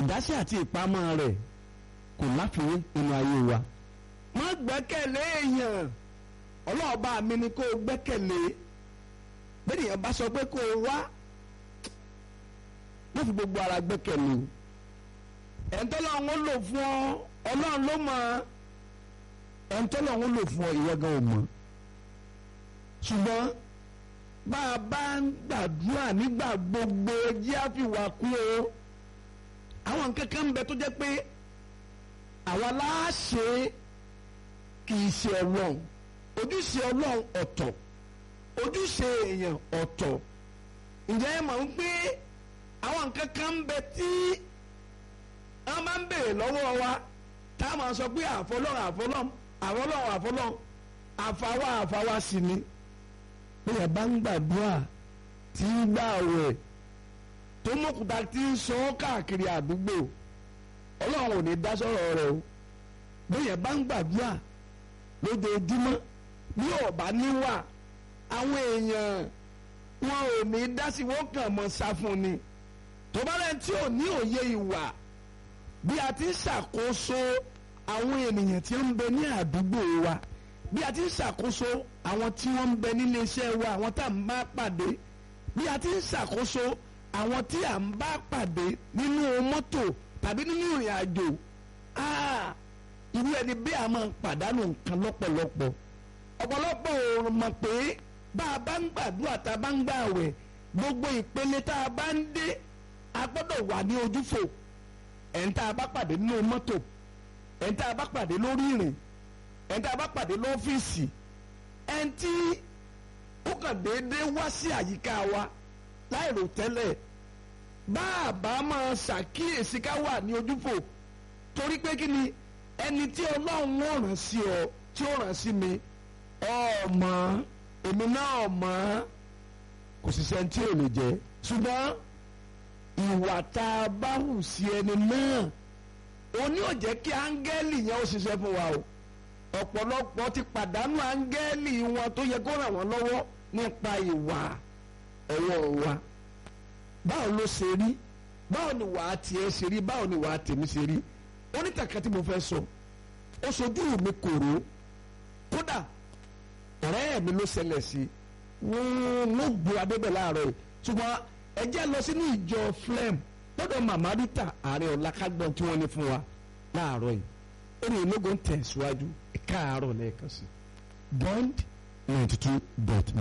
ìdásí àti ìpamọ́ rẹ̀ kò láfiwé nínú ayé wa. má gbẹ́kẹ̀lé èèyàn ọlọ́ọ̀bá mi ni kó o gbẹ́kẹ̀lé bẹ́ẹ̀ nìyẹn bá sọ pé kó o wá má fi gbogbo ara gbẹ́kẹ̀lé o ẹ̀ńtọ́lọ́run ó lò fún ọ ọlọ́run ló mọ̀ ẹ̀ńtọ́lọ́run ó lò fún ọ ìwọ gan ò mọ̀ ṣùgbọ́n bá a bá ń gbàdúrà nígbà gbogbo jẹ́ àfìwà kú o àwọn nǹkan kan ń bẹ tó jẹ́ pé àwa láàṣẹ kì í ṣe ọlọ́run ojúṣe ọlọ́run ọ̀tọ̀ ojúṣe èèyàn ọ̀tọ̀ ǹjẹ́ ẹ mọ̀ ń pé àwọn nǹkan kan ń bẹ tí wọ́n máa ń béèrè lọ́wọ́ wa tá a máa sọ pé àfọlọ́run àfọlọ́run àfọlọ́run àfọlọ́run àfàwà àfàwà sí ni bóyá bá ń gbàdúrà tí ń gbà wẹ̀ tó mọ̀kúta tí ń sọ ọ́ káàkiri àdúgbò ọlọ́run ò ní dá sọ̀rọ̀ rẹ̀ o bóyá bá ń gbàdúrà lójoojúmọ́ bí ọ̀bá níwà àwọn èèyàn wọn ò ní dá sí wọn kàn mọ́ sá fún ni tó bá rẹ̀ tí ò ní òye ìwà bí a ti ń ṣàkóso àwọn ènìyàn tí ń bẹ ní àdúgbò wa bí a ti ń ṣàkóso àwọn tí wọ́n ń bẹ nílé iṣẹ́ wa àwọn tá à ń bá pàdé bí a ti ń ṣàkóso àwọn tí à ń bá pàdé nínú mọ́tò tàbí nínú ìrìn àjò irú ẹni bí a máa ń pàdánù nǹkan lọ́pọ̀lọpọ̀ ọ̀pọ̀lọpọ̀ ò mọ̀ pé bá a bá ń gbàdúrà tá a bá ń gbààwẹ̀ gbogbo ìpele tá a bá ń dé a gbọ́dọ̀ wà ní ojúfò ẹ̀ń tá a bá pàdé nínú mọ́tò ẹ̀ń tá a bá pàdé lórí ìrìn ẹ̀ń tá a bá pàdé lọ́fíìsì ẹ̀ń tí ó kàn déédéé wá sí àyíká wa láìrò tẹ́lẹ̀ bá a bá máa ṣàkíyèsí ká wà ní ojúfò torí pé kí ni ẹni tí ọlọ́run ó ràn sí ọ tí ó ràn sí mi ọmọ èmi náà ọmọ kò sì sẹ́ni tí ò lè jẹ́ ṣùgbọ́n ìwà tá a bá hù sí ẹni náà òní ò jẹ́ kí áńgẹ́lì yẹn ó ṣiṣẹ́ fún wa o ọ̀pọ̀lọpọ̀ ti pàdánù áńgẹ́lì wọn tó yẹ kó ràn wọ́n lọ́wọ́ nípa ìwà ọwọ́ wa báwo ló ṣe rí báwo ni wàá tiẹ̀ ṣe rí báwo ni wàá tèmi ṣe rí onítàkà tí mo fẹ́ sọ ó sojú mi kòró kódà ọ̀rẹ́ mi ló ṣẹlẹ̀ sí wọ́n gbé adébẹ̀ láàárọ̀ yìí ṣùgbọ́n ẹ jẹ́ lọ sínú ìjọ flem lọ́dọ̀ màmá rita ààrẹ ọ̀làkágbọ̀n tí wọ́n ní fún wa láàárọ̀ yìí ó ní ológun tẹ̀síwájú ẹ̀ka àárọ̀ lẹ́ẹ̀kan sí bond ninety two dot